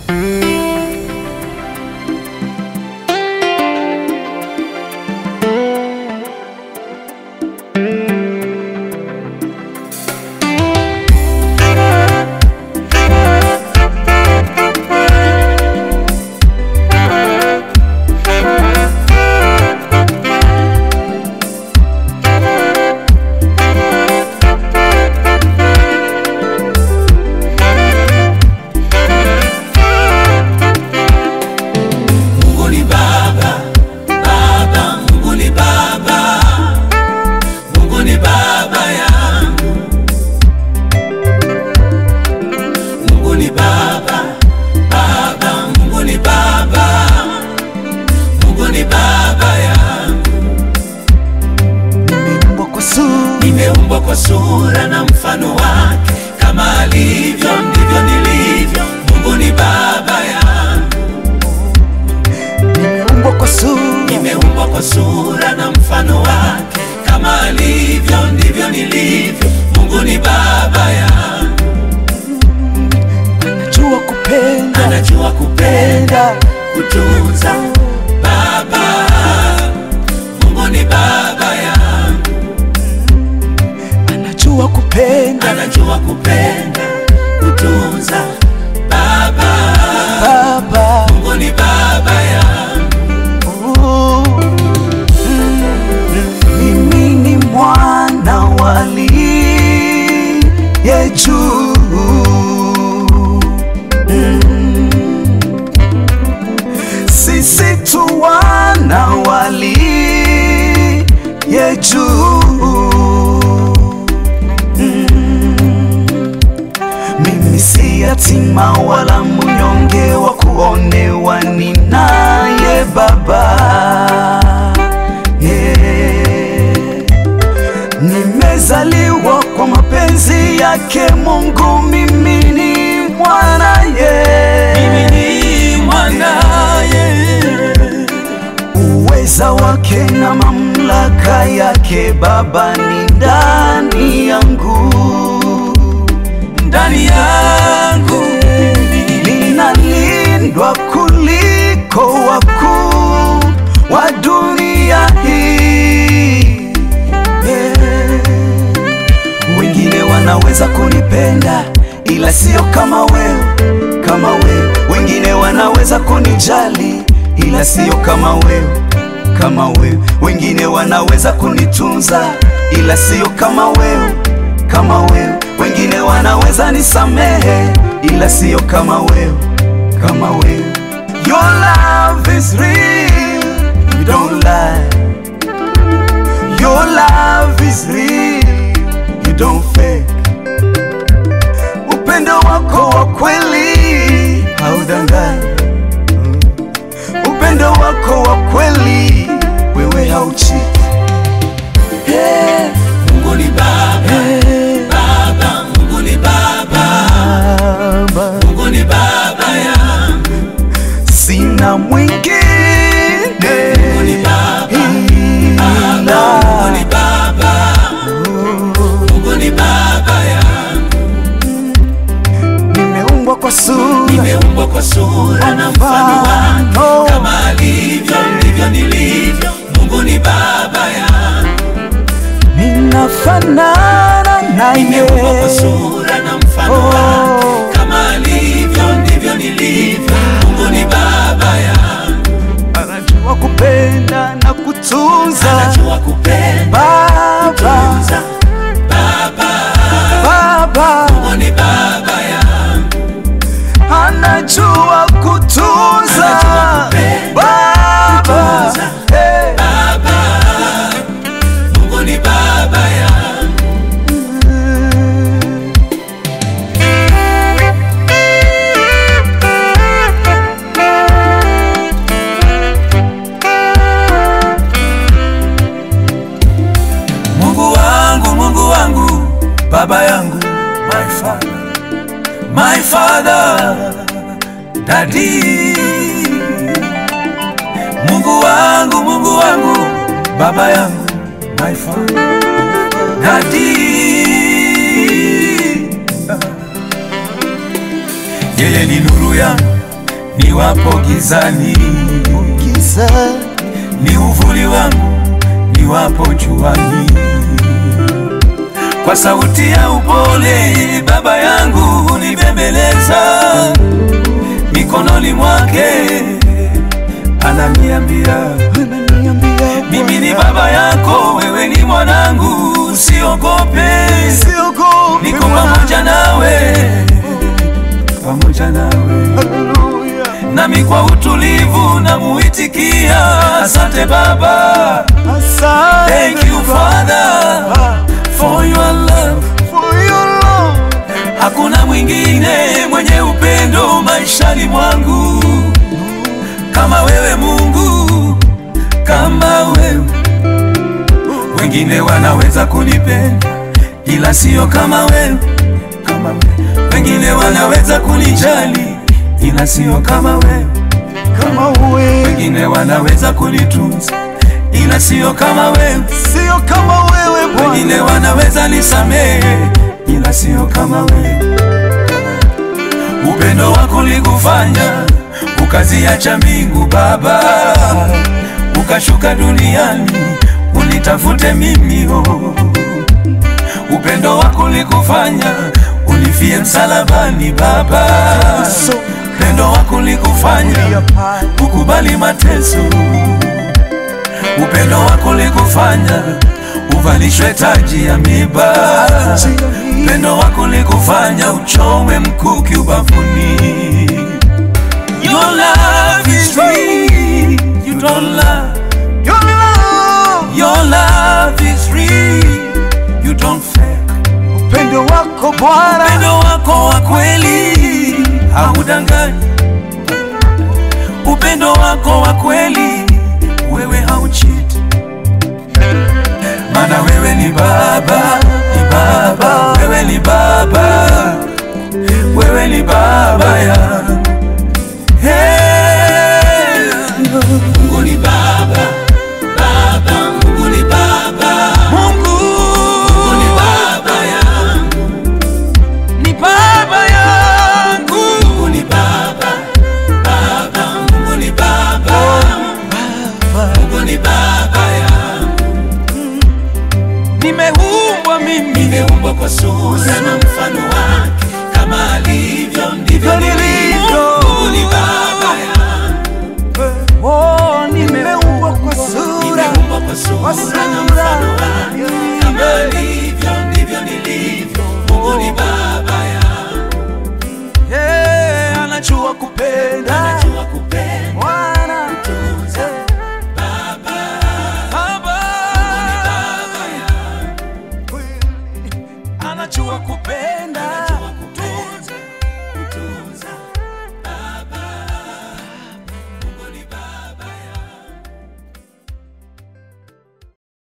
Mungu ni Baba, Baba, Mungu ni Baba, Mungu ni Baba yangu. Mungu ni Baba, Baba, Mungu ni Baba, Mungu ni Baba yangu. Nimeumbwa kwa sura, Nimeumbwa kwa sura na mfano wake, kama alivyo ndivyo nilivyo. Mungu ni Baba yangu. nimeumbwa kwa sura, Nimeumbwa kwa sura na mfano wake, kama alivyo ndivyo nilivyo. Mungu ni baba yangu, najua kupenda, anajua kupenda, penda, kutunza. Baba, Mungu ni baba yangu, anajua kupenda, anajua kupenda, kutunza. Baba, Baba. Mungu ni baba yangu, Oh, mm, mimi ni mwana wa aliye juu. Mm, Sisi tu wana wa aliye juu. Mimi si yatima wala mnyonge wa kuonewa, ninaye Baba. Yeah. Nimezaliwa kwa mapenzi yake Mungu, mimi ni mwanaye. mimi ni mwanaye. Uweza wake na mamlaka yake Baba ni ndani yangu, ndani yangu ninalindwa kuliko wakuu wa dunia hii. Yeah. Wengine wanaweza kunipenda ila sio kama wewe, kama wewe. Wengine wanaweza kunijali ila sio kama wewe, kama wewe. Wengine wanaweza kunitunza ila sio kama wewe, kama wewe. Wengine wanaweza nisamehe ila sio kama wewe, kama wewe. Your love is real, you don't lie. Your love is real, you don't fake. Upendo wako wa kweli haudanganyi. Upendo wako wa kweli wewe hauchi. Hey, Mungu ni baba, hey, baba, Mungu ni baba, Baba, Mungu ni baba yangu. sina mwingine Mungu ni baba, baba, Mungu ni ila baba, Mungu ni baba yangu. nimeumbwa kwa sura Nimeumbwa kwa sura na mfano wake, kama alivyo ndivyo nilivyo. Mungu ni baba yangu. ninafanana naye. Nimeumbwa kwa sura na mfano wake, kama alivyo ndivyo nilivyo. Mungu ni baba yangu, Anajua kupenda na kutunza. anajua kupenda, Baba, kutunza. Baba, Baba Mungu ni baba yangu, anajua kutunza. Anajua kupenda, Baba, kutunza. hey. baba, Mungu ni baba yangu. Mungu wangu, Mungu wangu, baba yangu, my father, my father, daddy. Mungu wangu, Mungu wangu, baba yangu, my father, daddy. Yeye ni nuru yangu, niwapo gizani, giza ni uvuli wangu niwapo juani. Kwa sauti ya upole baba yangu hunibembeleza, mikononi mwake ananiambia ananiambia mimi ni baba yako, wewe ni mwanangu, usiogope, siogopi niko pamoja nawe, pamoja nawe Haleluya. nami kwa utulivu namuitikia, asante Baba, Asante thank you Father for your love. for your love. Hakuna mwingine mwenye upendo maishani mwangu kama wewe Mungu, kama wewe. Wengine wanaweza kunipenda ila sio kama wewe, kama wewe. Wengine wanaweza kunijali ila sio kama wewe, kama wewe wengine wanaweza kunitunza ila sio kama wewe, sio kama wewe Bwana wengine wanaweza nisamehe ila sio kama wewe. Upendo wako likufanya ukaziacha mbingu Baba, ukashuka duniani unitafute mimi oh. Upendo wako likufanya unifie msalabani Baba, upendo wako likufanya ukubali mateso, upendo wako likufanya uvalishwe taji ya miba, upendo wako likufanya uchomwe mkuki ubavuni. Your love is real, you don't lie. Your love Your love is real, you don't fake. upendo wako Bwana Upendo wako wa kweli haudanganyi, upendo wako wa kweli wewe hauchiti, maana wewe ni Baba, ni Baba, wewe ni Baba, wewe ni Baba yangu. Hey, Mungu ni Baba, Baba, Mungu ni Baba, Mungu, Mungu ni Baba yangu ni baba yangu. Mungu ni baba, baba, Mungu ni baba, Mungu ni baba yangu. Nimeumbwa mimi, nimeumbwa kwa sura na mfano wake, kama alivyo ndivyo nilivyo. Mungu ni baba yangu, Oh, nimeumbwa kwa sura nimeumbwa kwa sura na mfano wake, kama alivyo ndivyo nilivyo. Mungu ni baba yangu. Yeah, anajua kupenda Anajua kupenda, Bwana kutunza. Baba, Baba baba yangu. anajua kupenda